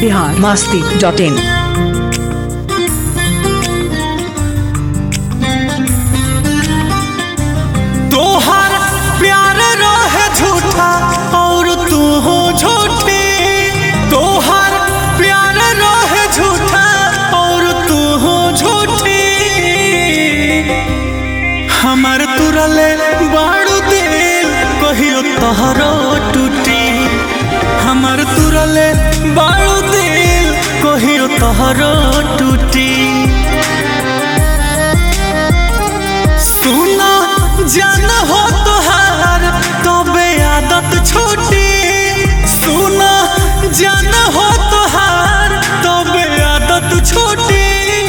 Bihar Masti dot in तोहर प्यार रहे झूठा और तू हो झूठी तोहर प्यार रहे झूठा और तू हो झूठी हमर तुरले बाड़ू दिल कहियो तोहरो टूटी हमर तुरले बाड़ू दिल कहियो तोहरो टूटी सुना जान हो तुहार तबे आदत छोटी सुना जान हो तुहार तबे आदत छोटी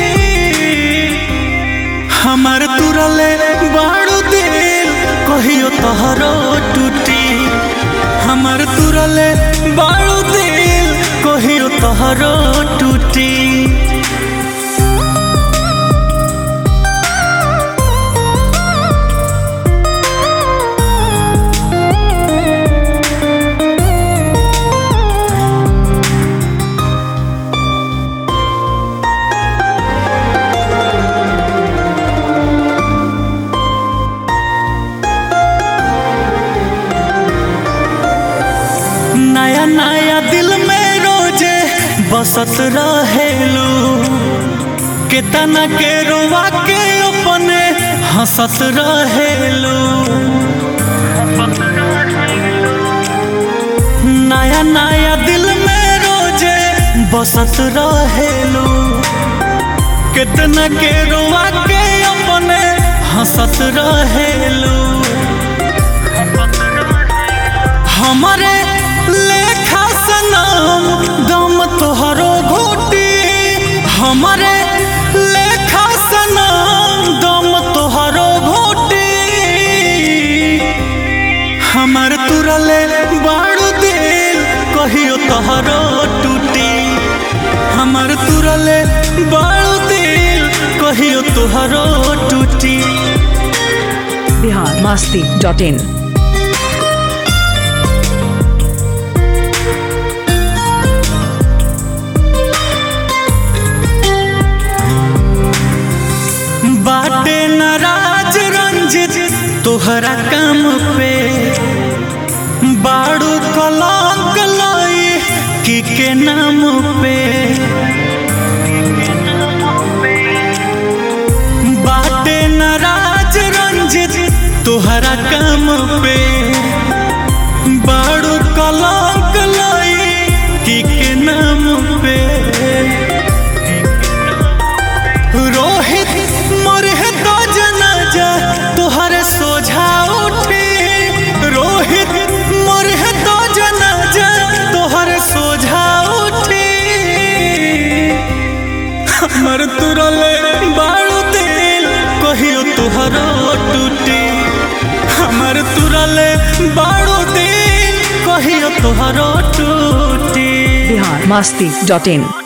हमर तुरले बाड़ू दिल कहियो तोहरो टूटी हमर तुरले बाड़ू दिल कहियो तोहरो टूटी नया नया दिल में रोजे बसत रहेलू केतना के रोवा के अपने हंसत रहेलू नया नया दिल में रोजे बसत रहेलू केतना के रोवा के अपने हंसत रहेलू हमारे लेखा सनम दम तोहरो घोटी हमारे लेखा सनम दम तोहरो घोटी हमर तुरले बाड़ू दिल कहियो तोहरो टूटी हमर तुरले बाड़ू दिल कहियो तोहरो टूटी बिहार मास्ती डॉट इन बाटे नाराज रंजित तोहरा काम पे बाड़ू कलंक लाई की के नाम पे बाटे नाराज रंजित तोहरा काम पे बाड़ू कलंक लाई की के नाम पे रोहित मरे तो जनाजा तोहरे सोझा उठी रोहित मरे तो जनाजा तोहरे सोझा उठी हमर तुरले बाड़ू दिल कहियो तोहरो टूटी हमर तुरले बाड़ू दिल कहियो तोहरो टूटी बिहार मास्ती डॉट इन